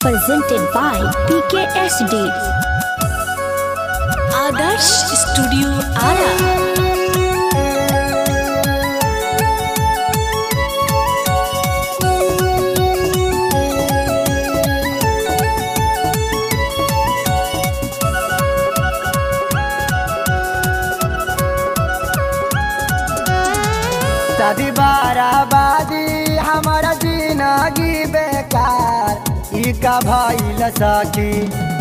presented by PKSD. Adarsh Studio Ara. शादी बाराबादी हमारा जिंदगी बेकार ई का भइल सखी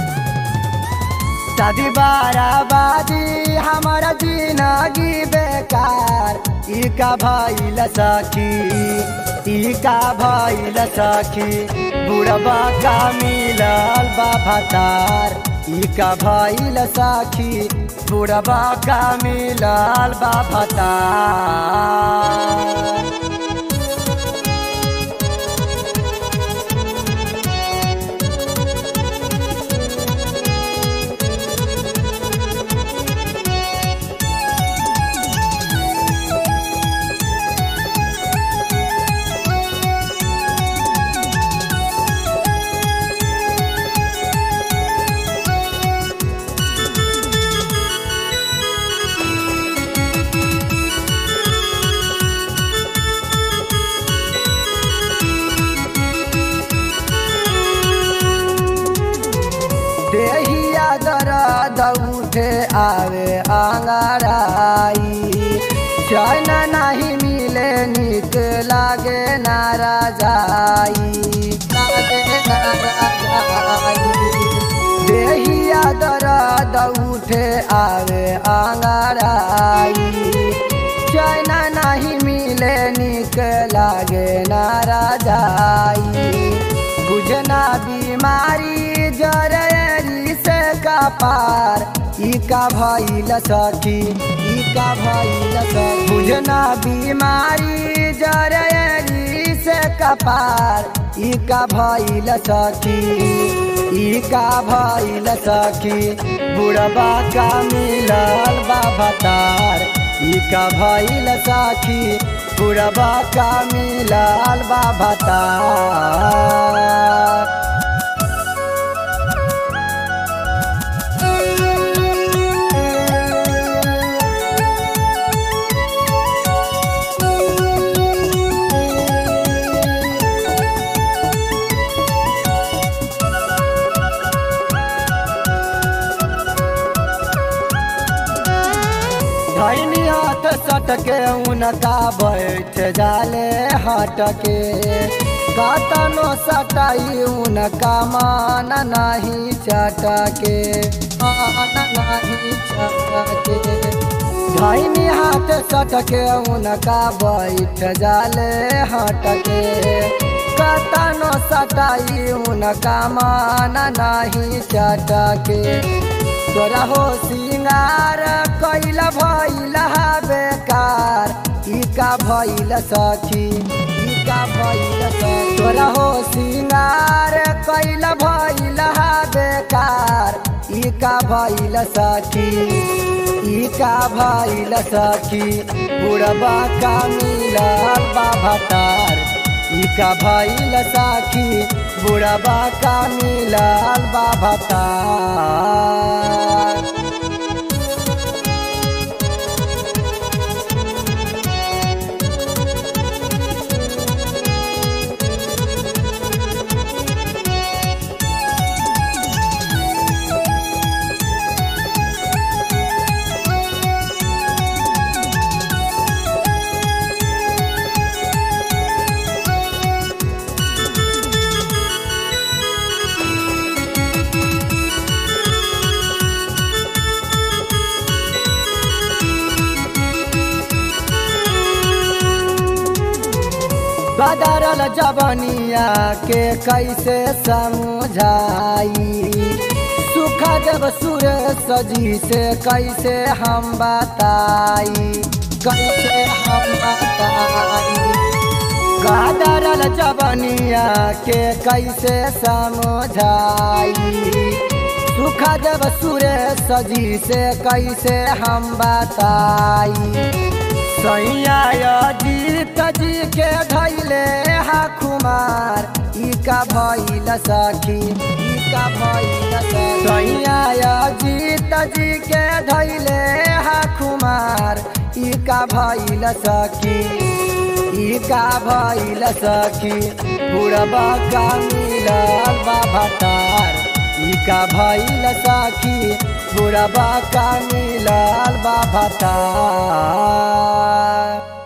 शादी बाराबादी हमारा जिंदगी बेकार ई का भइल सखी ई का भइल सखी बुढ़बा का मिलल बा भतार ई का भइल सखी बुढ़बा का मिलल बा भतार देहिया दर्द उठे आवे आंगड़ाई चैन नहीं मिले निक लागे नाराजाई लागे नाराजाई देहिया दर्द उठे आवे आंगड़ाई चैन नहीं मिले निक लागे नाराजाई बुझना बीमारी जररी से का पार ई का भइल सखी ई का भइल सखी बुझना बीमारी जररी से का पार ई का भइल सखी ई का भइल सखी बुढ़बा का मिलल बा भतार ई का भइल सखी बुढ़बा का मिलल बा भतार धैनी हाथ सटके उनका बैठ जाले हटके कतनो सटाई उनका मान नहीं चटके मान नहीं चटके धैनी हाथ सटके उनका बैठ जाले हटके कतनो सटाई उनका मान नहीं चटके तोरा हो सिंगार कैला भइल बेकार ई का भइल सखी ई का भइल सखी तोरा हो सिंगार कैला भइल बेकार ई का भइल सखी ई का भइल सखी बुढ़बा का मिलल बा भतार ई का भइल सखी बुढ़बा का मिलल बा भतार बदरल जबनिया के कैसे समझाई सुख जब सुर सजी से कैसे हम बताई कैसे हम बताई बदरल जबनिया के कैसे समझाई सुख जब सुर सजी से कैसे हम बताई सैया जीत जी के धैले हा कुमार ई का भइल सखी ई का भइल सैया जीत जी के धैले हा कुमार ई का भइल सखी ई का भइल सखी बुढ़बा का मिलल बाबा तार ई का भइल सखी बुढ़बा का मिलल बाबा तार